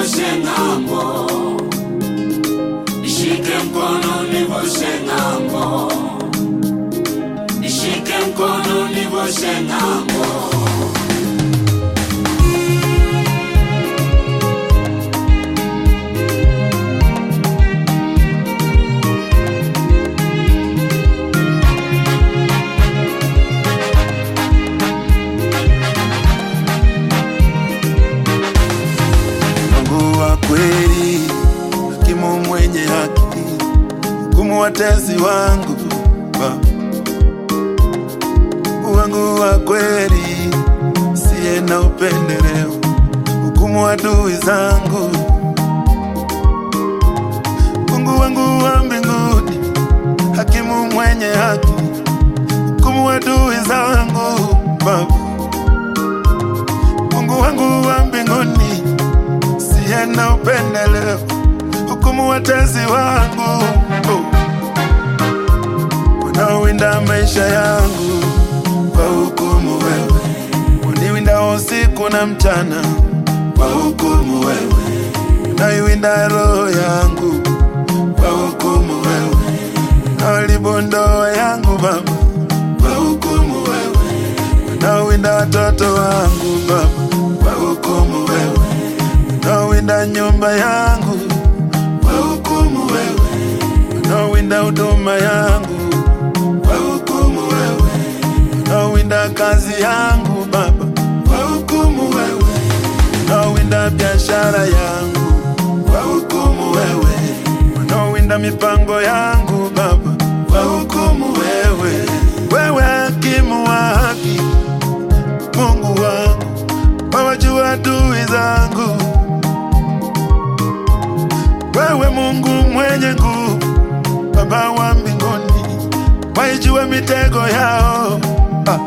nivushe ng'ambo, nishike mkono nivushe ng'ambo, nishike mkono nivushe ng'ambo. Mungu wa kweli, hakimu mwenye haki, hukumu watesi wangu Baba. Mungu wangu wa kweli, siye na upendeleo, hukumu adui zangu. Mungu wangu wa mbinguni, hakimu mwenye haki, hukumu adui zangu Baba. Mungu wangu wa mbinguni siye na upendeleo, hukumu watezi wangu oh. Wanaowinda maisha yangu kwa hukumu wewe, uniwinda usiku na mchana kwa hukumu wewe, unaiwinda roho yangu kwa hukumu wewe, unaharibu ndoa yangu Baba kwa hukumu wewe, unawinda watoto wangu Baba kwa hukumu wewe unawinda nyumba yangu kwa hukumu wewe, unawinda huduma yangu kwa hukumu wewe, unawinda kazi yangu Baba kwa hukumu wewe, unawinda biashara yangu kwa hukumu wewe, unawinda mipango yangu Baba kwa hukumu wewe, wewe hakimu wa haki, Mungu wangu, wawajua adui zangu wewe Mungu mwenye nguvu, Baba wa mbinguni, waijue mitego yao. Ah.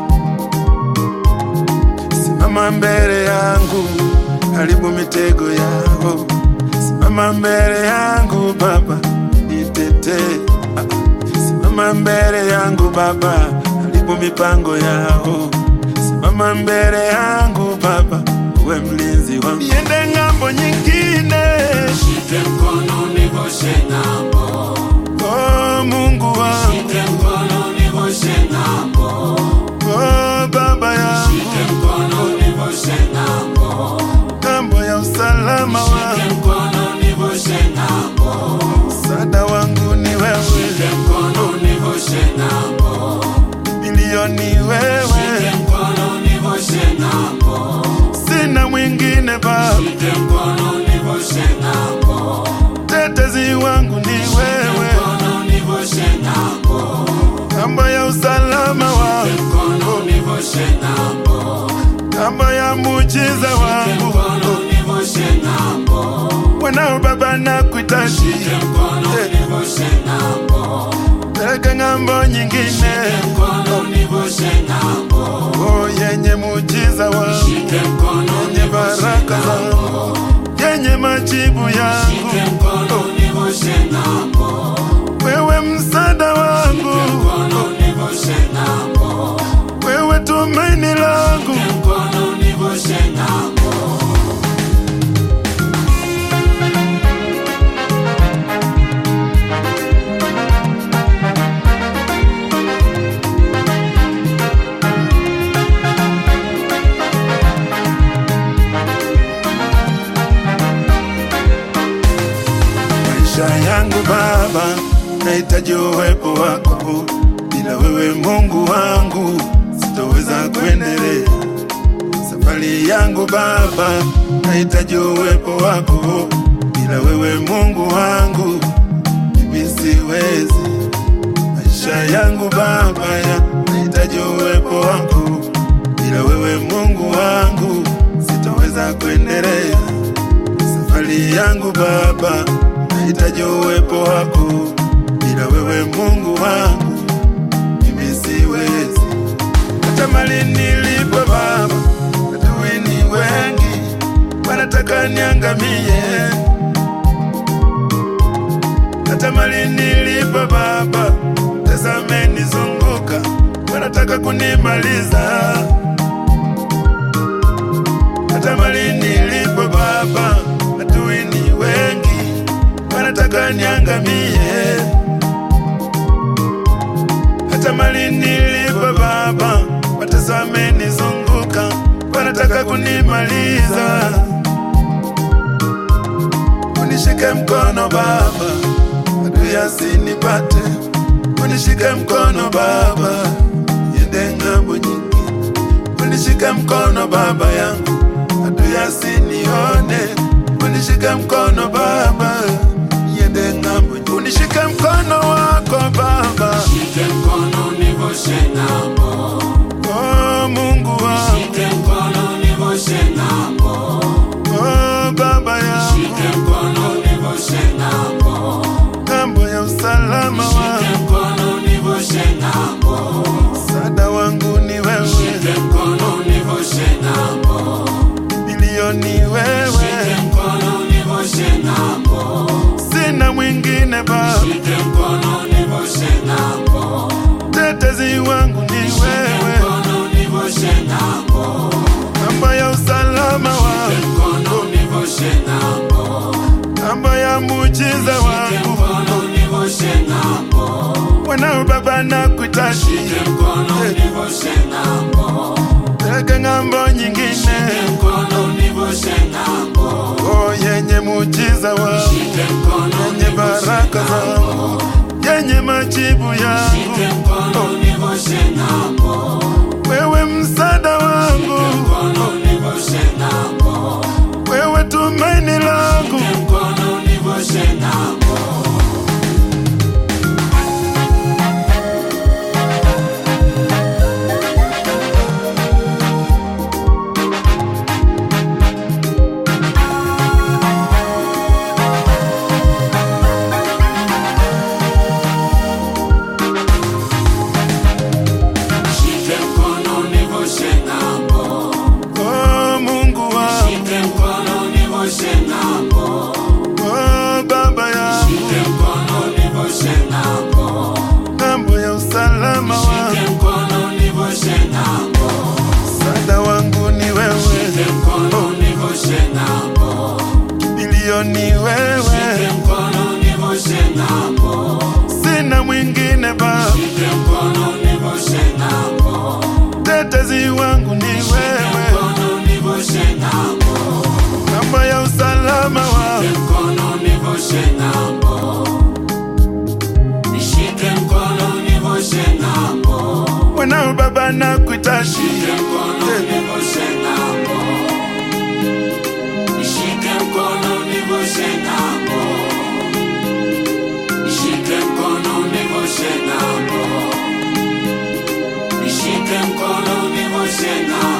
Simama mbele yangu, haribu mitego yao. Simama mbele yangu Baba, nitetee. Ah. Simama mbele yangu Baba, haribu mipango yao. Simama mbele yangu Baba, uwe mlinzi wangu, niende ng'ambo nyingine. Shike mkono nivushe ng'ambo, Oh, Mungu wangu, shike mkono nivushe ng'ambo, oh, Baba yangu, shike mkono nivushe ng'ambo, ng'ambo ya usalama shike wangu, mkono nivushe ng'ambo, msaada wangu ni wewe, shike mkono nivushe ng'ambo, milioni shike wewe, mkono nivushe ng'ambo, sina mwingine Baba, shike mkono nivushe ng'ambo, tetezi wangu ni wewe, mkono nivushe ng'ambo, ng'ambo ya usalama wangu, mkono nivushe ng'ambo, ng'ambo ya muujiza wangu, mkono nivushe ng'ambo, wanao Baba na kuitaji, mkono nivushe ng'ambo, peleka ng'ambo nyingine, mkono nivushe ng'ambo, oh, yenye muujiza wangu, shike mkono yenye baraka zangu, yenye majibu yangu, shike mkono nivushe ng'ambo, wewe msaada wangu, mkono nivushe ng'ambo, wewe tumaini langu, mkono nivushe ng'ambo. maisha yangu Baba, nahitaji uwepo wako. Bila wewe Mungu wangu, sitoweza kuendelea safari yangu Baba, nahitaji uwepo wako. Bila wewe Mungu wangu, mimi siwezi. Maisha yangu Baba, ya nahitaji uwepo wako. Bila wewe Mungu wangu, sitoweza kuendelea safari yangu Baba, nahitaji uwepo wako. Bila wewe Mungu wangu, mimi siwezi. Hata mali nilipo Baba, adui ni wengi, wanataka niangamie. Hata mali nilipo Baba, tazame nizunguka, wanataka kunimaliza. Hata mali nilipo Baba, adui niangamie. Hata mali nilipo Baba, watesi wamenizunguka, wanataka kunimaliza. Unishike mkono Baba, adui asinipate. Unishike mkono Baba, niende ng'ambo nyingi. Unishike mkono Baba yangu, adui asinione. Unishike mkono Baba, niende ng'ambo nyingi. Unishike mkono wako Baba, Shike mkono nivushe ng'ambo. oh Mungu wangu, Shike mkono nivushe ng'ambo. oh Baba yangu, Shike mkono nivushe ng'ambo. ng'ambo ya usalama Shike wangu, mkono nivushe ng'ambo. msaada wangu ni wewe, Shike mkono nivushe ng'ambo. milioni Shike wewe, mkono nivushe ng'ambo. sina mwingine Baba, Shike mkono nivushe ng'ambo. tetezi wangu ni Shike wewe, mkono nivushe ng'ambo. ng'ambo ya usalama Shike wangu, mkono nivushe ng'ambo. ng'ambo ya muujiza Shike wangu, mkono nivushe ng'ambo. mwanao Baba nakuhitaji, Shike mkono nivushe ng'ambo. peleke ng'ambo nyingine, Shike mkono nivushe ng'ambo. oh yenye muujiza wangu, Shike mkono yenye baraka zangu, yenye majibu yangu, Shike mkono nivushe ng'ambo. wewe msaada wangu, Mkono nivushe ng'ambo. wewe tumaini langu, Shike mkono nivushe ng'ambo. Shike mkono nivushe ng'ambo. oh Mungu wangu, Shike mkono nivushe ng'ambo. oh Baba yangu, Shike mkono nivushe ng'ambo. ng'ambo ya usalama wangu, Shike mkono nivushe ng'ambo. msaada wangu ni wewe, Shike mkono nivushe ng'ambo. milioni Shike wewe, mkono nivushe ng'ambo. sina mwingine Baba, Shike mkono nivushe ng'ambo. tetezi wangu ni Shike wewe, mkono nivushe ng'ambo. ng'ambo ya usalama Shike wangu, mkono nivushe ng'ambo. Nishike mkono nivushe ng'ambo. mwanao Baba nakuhitaji, Shike mkono nivushe ng'ambo. Nishike mkono nivushe ng'ambo. Nishike mkono nivushe ng'ambo. Nishike mkono nivushe ng'ambo.